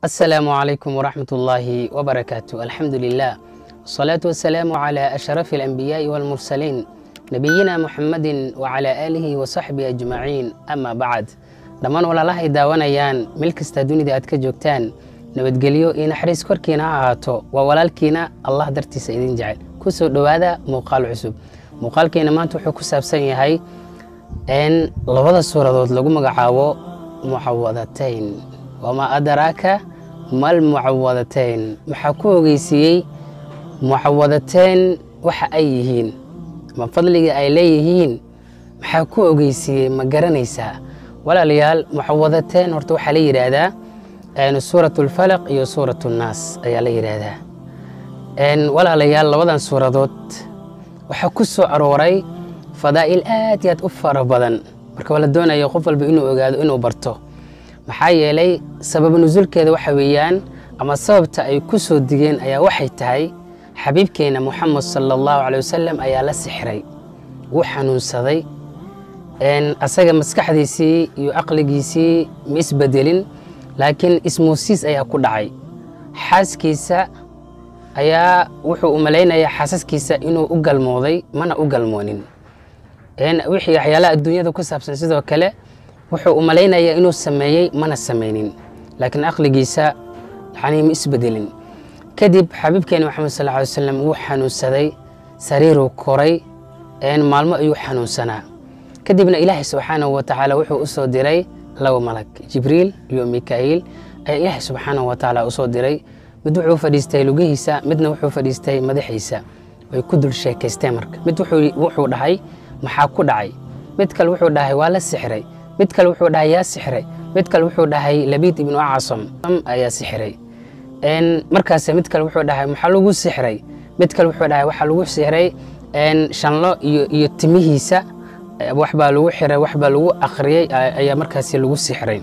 السلام عليكم ورحمة الله وبركاته الحمد لله والصلاة والسلام على أشرف الأنبياء والمرسلين نبينا محمد وعلى آله وصحبه أجمعين أما بعد dhammaan walaalahay daawanayaan meel kasta dunida aad ka joogtaan nabadgelyo iyo naxariis korkiina ha ahaato waa walaalkiina allah dartiisa idin jecel ku soo dhowaada muuqaal cusub muuqaalkeena maanta wuxuu ku saabsan yahay in labada suuradood lagu magacaabo mucawadatayn wamaa adraaka mal mucawadatayn maxaa ku ogeysiiyey mucawadatayn waxa ay yihiin ma fadliga ay leeyihiin maxaa ku ogeysiiyey ma garanaysaa walaalayaal mucawadateen horta waxaa la yidhaahdaa suurat lfalaq iyo suurat nnaas ayaa la yidhaahdaa walaalayaal labadan suuradood waxaa ku soo arooray fadaa'il aad iyo aad u fara badan marka waa la doonayo qof walba inuu ogaado inuu barto maxaa yeelay sabab nusulkeeda waxa weeyaan ama sababta ay ku soo digeen ayaa waxay tahay xabiibkeena muxamed sala allahu caley wasalam ayaa la sixray wuu xanuunsaday asaga maskaxdiisii iyo aqligiisii ma isbedelin laakiin ismuusiis ayaa ku dhacay xaaskiisa ayaa wuxuu u malaynayaa xaasaskiisa inuu u galmooday mana u galmoonin wixii waxyaalaha adduunyada ku saabsan sidoo kale wuxuu u malaynayaa inuu sameeyey mana samaynin laakiin aqligiisa yani ma isbedelin kadib xabiibkeena maxamed sal ly wasalam wuu xanuunsaday sariiruu koray maalmo ayuu xanuunsanaa kadibna ilaahay subxaanahu wa tacaala wuxuu u soo diray laba malag jibriil iyo mikaa'iil ayaa ilaahay subxaanahu wa tacaala u soo diray mid wuxuu fadhiistay lugihiisa midna wuxuu fadhiistay madaxiisa way ku dul sheekaysteen marka mid wuxuu dhahay maxaa ku dhacay mid kale wuxuu dhahay waa la sixray mid kale wuxuu dhahay yaa sixray mid kale wuxuu dhahay labiid ibnu acasam ayaa sixray markaas mid kale wuxuu dhahay maxaa lagu sixray mid kale wuxuu dhahay waxaa lagu sixray shanlo iyo timihiisa waxbaa lagu xiray waxbaa lagu akhriyey ayaa markaasi lagu sixray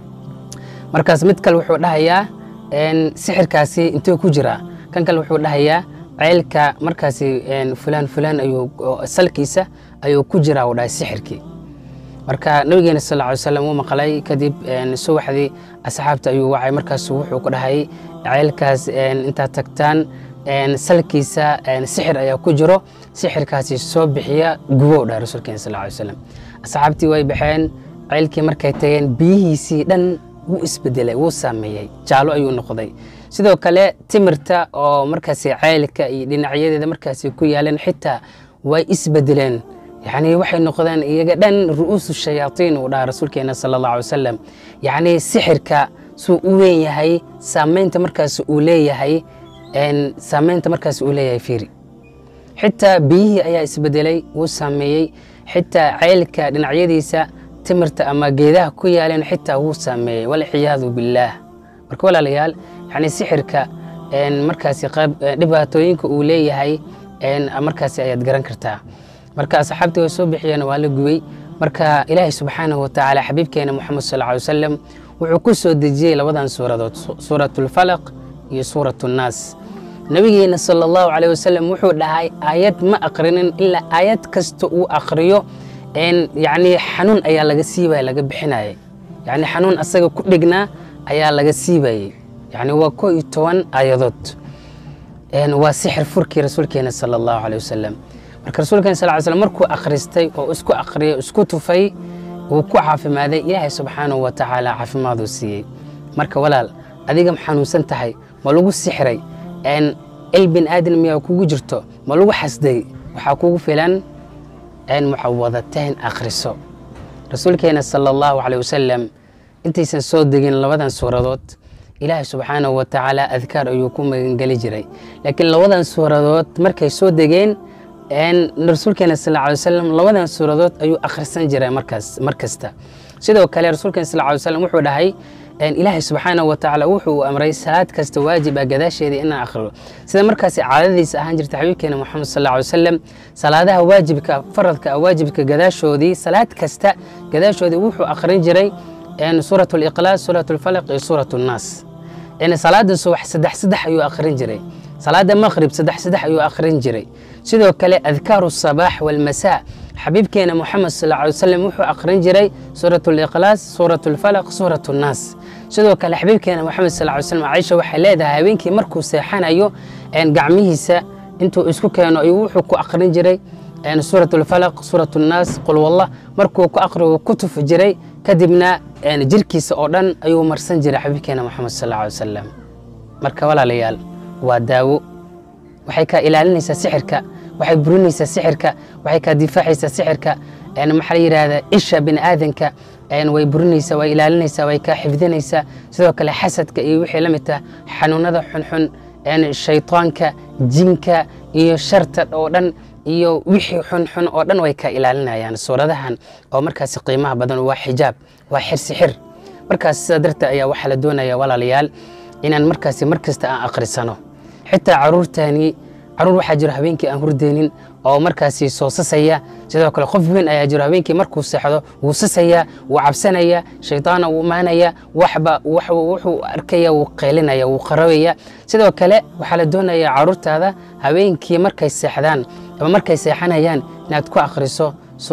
markaas mid kale wuxuu dhahayaa sixirkaasi intee ku jiraa kan kale wuxuu dhahayaa ceylka markaasi fulaan fulaan ayuu salkiisa ayuu ku jiraa uu dhahay sixirkii marka nabigeena sal ly slam wuu maqlay kadib subaxdii asxaabta ayuu wacay markaasu wuxuu ku dhahay ceylkaas intaad tagtaan salkiisa sixir ayaa ku jiro sixirkaasi soo bixiya gubow dhahay rasuulkeena sal ly slam asxaabtii way baxeen ceylkii markay tageen biyihiisii dhan wuu isbedelay wuu saameeyey jaalo ayuu noqday sidoo kale timirta oo markaasi ceylka iyo dhinacyadeeda markaasi ku yaaleen xitaa way isbedeleen yacni waxay noqdeen iyaga dhan ru'uusu shayaatiin uu dhaha rasuulkeena sala allahu alay wasalam yacni sixirka suu u weyn yahay saamaynta markaasi uu leeyahay saamaynta markaasi uu leeyahay fiiri xitaa biyihii ayaa isbedelay wuu saameeyey xitaa ceylka dhinacyadiisa timirta ama geedaha ku yaaleen xitaa wuu saameeyey walciyaadu billaah marka walaalayaal yani sixirka markaasi dhibaatooyinka uu leeyahay markaasi ayaad garan kartaa marka asxaabtii way soo bixiyeen waa la gubay marka ilaahay subxaanahu watacaala xabiibkeena moxamed sal ly wasalam wuxuu ku soo dejiyey labadan suuradood suurat lfalaq iyo suurat nnaas nabigeena sala allahu caleyh wasalam wuxuu dhahay aayad ma aqrinin ilaa aayad kasta uu aqriyo yacni xanuun ayaa laga siibaya laga bixinayay yacni xanuun asaga ku dhignaa ayaa laga siibayey yacni waa koo iyo toban aayadood waa sixir furkii rasuulkeena sala allahu caleyh wasalam marka rasuulkeena sal ly slam markuu akhristay oo isku akhriyay isku tufay wuu ku caafimaaday ilaahay subxaanahu wa tacaala caafimaaduu siiyey marka walaal adiga ma xanuunsan tahay ma lagu sixray il bin aadan miyaa kugu jirto ma lagu xasday waxaa kugu filan mucawadateen akhriso rasuulkeena sala allahu caleyh wasalam intaysan soo degin labadan suuradood ilaahay subxaanahu wa tacaala adkaar ayuu ku magangeli jiray laakiin labadan suuradood markay soo degeen rasuulkeena sal ly wasalam labadan suuradood ayuu akhrisan jiray markaas mar kasta sidoo kale rasuulkeena sal ly wasalam wuxuu dhahay ilaahay subxaanahu wa tacaala wuxuu amray salaad kasta waajib ah gadaasheeda inaan akhriyo sida markaasi caadadiisa ahaan jirta xabiibkeena moxamed sal ly wasalam salaadaha waajibka faradka ah waajibka gadaashoodii salaad kasta gadaashoodii wuxuu akhrin jiray suurat liqlaas suurat lfalaq iyo suurat nnaas salaada subax saddex saddex ayuu akhrin jiray salaada maqrib saddex saddex ayuu akhrin jiray sidoo kale adkaaru sabaax walmasaa xabiibkeena moxamed sal ly wasalam wuxuu akhrin jiray suurat liqlaas suurat lfalaq suurat nnaas sidoo kale xabiibkeena moxamed sal ly slam caaisha waxay leedahay habeenkii markuu seexanayo gacmihiisa intuu isku keeno ayuu wuxuu ku aqrin jiray suurat alfalaq suurat annaas qul wallah markuu ku aqriyo ku tufi jiray kadibna jirkiisa oo dhan ayuu marsan jiray xabiibkeena moxamed sal ly wasalam marka walaalayaal waa daawo waxay kaa ilaalinaysaa sixirka waxay burinaysaa sixirka waxay kaa difaacaysaa sixirka maxaa la yidhaahdaa isha bini aadanka way burinaysaa way ilaalinaysaa way kaa xifdinaysaa sidoo kale xasadka iyo wixii la mid tah xanuunada xunxun shaytaanka jinka iyo sharta oo dhan iyo wixii xunxun oo dhan way kaa ilaalinayaan suuradahan oo markaasi qiimaha badan waa xijaab waa xirsixir markaas sidaa darteed ayaa waxaa la doonaya walaalayaal inaan markaasi mar kasta aan akhrisano xitaa caruurtaani caruur waxaa jiro habeenkii aan hurdeynin oo markaasi soo sasaya sidoo kale qof weyn ayaa jiro habeenkii markuu seexdo wuu sasaya wuu cabsanaya shaydaana wuu imaanaya waxba wuxuu arkaya wuu qaylinaya wuu qarabaya sidoo kale waxaa la doonaya caruurtaada habeenkii markay seexdaan ama markay seexanayaan inaad ku akhriso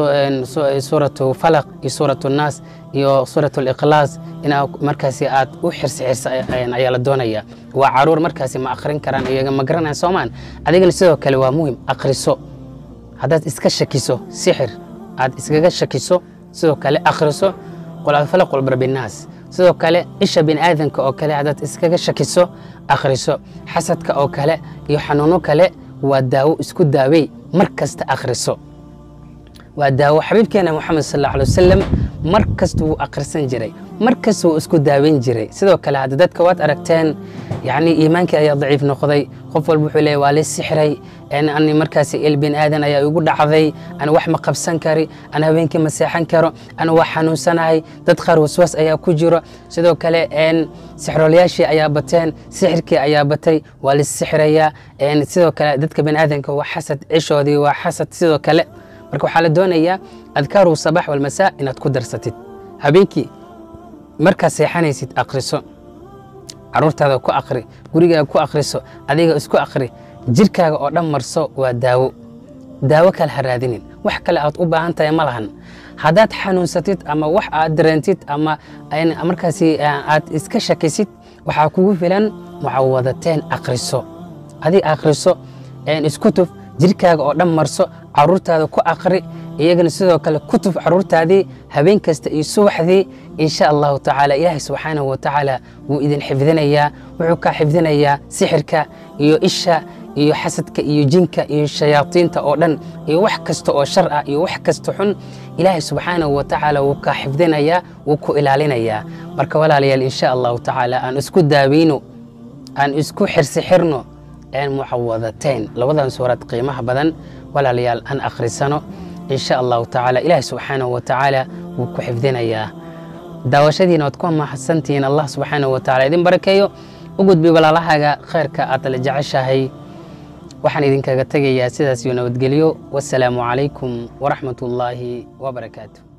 suuratu falaq iyo suuratu naas iyo suuratu liklaas inaa markaasi aad u xirsixirsa ayaa la doonaya waa caruur markaasi ma akhrin karaan iyaga ma garanayaan soomaan adigana sidoo kale waa muhim akhriso haddaad iska shakiso sixir aad iskaga shakiso sidoo kale akhriso qulfalaq qulbarbinaas sidoo kale isha bini aadanka oo kale haddaad iskaga shakiso akhriso xasadka oo kale iyo xanuuno kale waa daawo isku daawey mar kasta akhriso waa daawo xabiibkeena moxamed sal alla alay wasalam mar kasta wuu akhrisan jiray mar kasta wuu isku daaweyn jiray sidoo kale hadda dadka waad aragteen yacni iimaankii ayaa daciif noqday qof walba wuxuu leeyahy waa la sixray ani markaasi il bin aadan ayaa igu dhacday ana wax ma qabsan kari ana habeenkii ma seexan karo ana waa xanuunsanahay dad qaar waswaas ayaa ku jiro sidoo kale sixroolayaashii ayaa bateen sixirkii ayaa batay waa la sixirayaa sidoo kale dadka bini aadanka waa xasad cishoodii waa xasad sidoo kale marka waxaa la doonayaa adkaaru sabax walmasaa inaad ku darsatid habeenkii markaad seexanaysid akhriso caruurtaada ku akhri gurigaaga ku akhriso adiga isku akhri jirkaaga oo dhan marso waa daawo daawo kale ha raadinin wax kale aad u baahan tahay ma lahan haddaad xanuunsatid ama wax aad dareentid ama markaasi aad iska shakisid waxaa kugu filan mucawadateen akhriso adig akhriso isku tuf jirkaaga oo dhan marso caruurtaada ku akhri iyagana sidoo kale ku tuf caruurtaadii habeen kasta iyo subaxdii insha allahu tacaala ilaahay subxaanahu wa tacaala wuu idin xifdinayaa wuxuu kaa xifdinayaa sixirka iyo isha iyo xasadka iyo jinka iyo shayaadiinta oo dhan iyo wax kasta oo shar ah iyo wax kasta xun ilaahay subxaanahu wa tacaala wuu kaa xifdinayaa wuu ku ilaalinayaa marka walaalayaal insha allahu tacaala aan isku daaweyno aan isku xirsixirno mucawadateyn labadan suurad qiimaha badan walaalayaal aan akhrisano insha allahu tacaala ilaahi subxaanahu wa tacaala wuu ku xifdinayaa daawashadiina waad ku mahadsantihiin allah subxaanahu wa tacala idin barakeeyo u gudbi walaalahaaga khayrka aad la jeceshahay waxaan idinkaga tegayaa sidaas iyo nabadgelyo wasalaamu calaykum waraxmat ullaahi wabarakaatu